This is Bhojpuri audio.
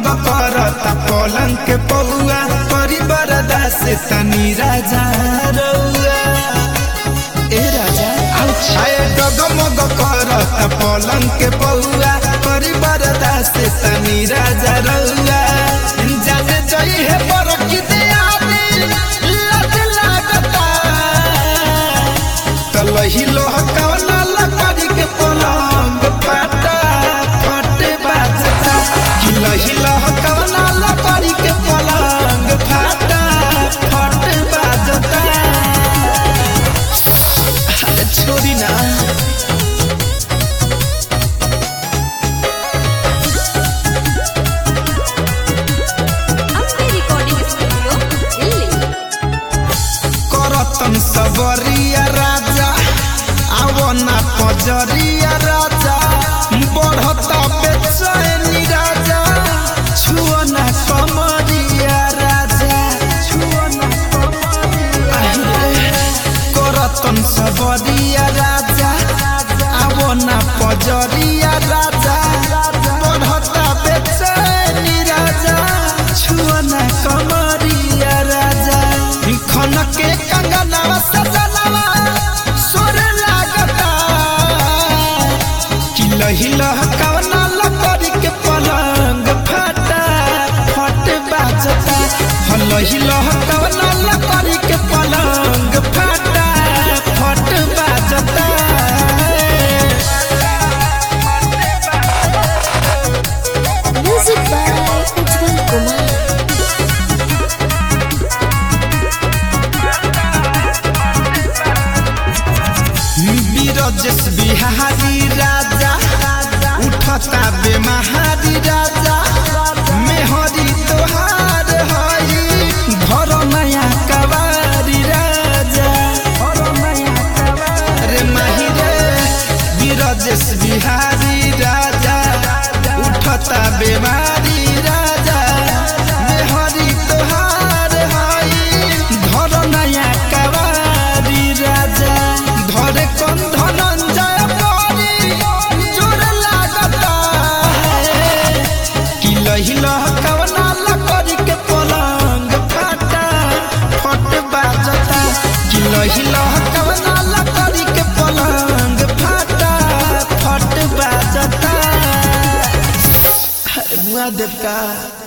डगमग करता पलंग के पौआ करी बरदा से तनी राजा रउआ ए राजा आए डगमग करता पलंग के पौआ करी बरदा से तनी राजा रउआ जाने जई है बरकी दे आवे लज लागता तलही लोह कवना लकड़ी के पलंग फटा फटे बाजता हिलही लोह कवना लकड़ी के पलंग फटा फटे बाजता अरे छोड़ी ना अपने रिकॉर्डिंग स्टूडियो दिल्ली करतन सबरिया राजा आवना पजरिया राजा बढ़ता बेचैनी राजा छुअना कमरिया राजा छुअना कमरिया करतन सबरिया राजा आवना पजरिया राजा बढ़ता बेचैनी राजा छुअना कमरिया राजा खन के कंगनवा सजनवा सुर लागता कि लही लहकावना लकड़ी के पलंग फटा फट बाजता ह लही लहकावना लकड़ी के पलंग फटा फट बाजता म्यूजिक बाय उज्जवल कुमार बीरजस बिहारी राजा उठता बेमहारी राजा मेहरी तोहार हई घर नया कवारी राजा रे माही रे बीरजस बिहारी राजा उठता बेमारी राजा मेहरी तोहार हई घर नया कवारी राजा धरे कन धनंजय परी जोर लागता है कि लही लहकवना लकड़ी के पलंग फटा फट बाजता कि लही लहकवना लकड़ी के पलंग फटा फट बाजता अरे मुआ देवता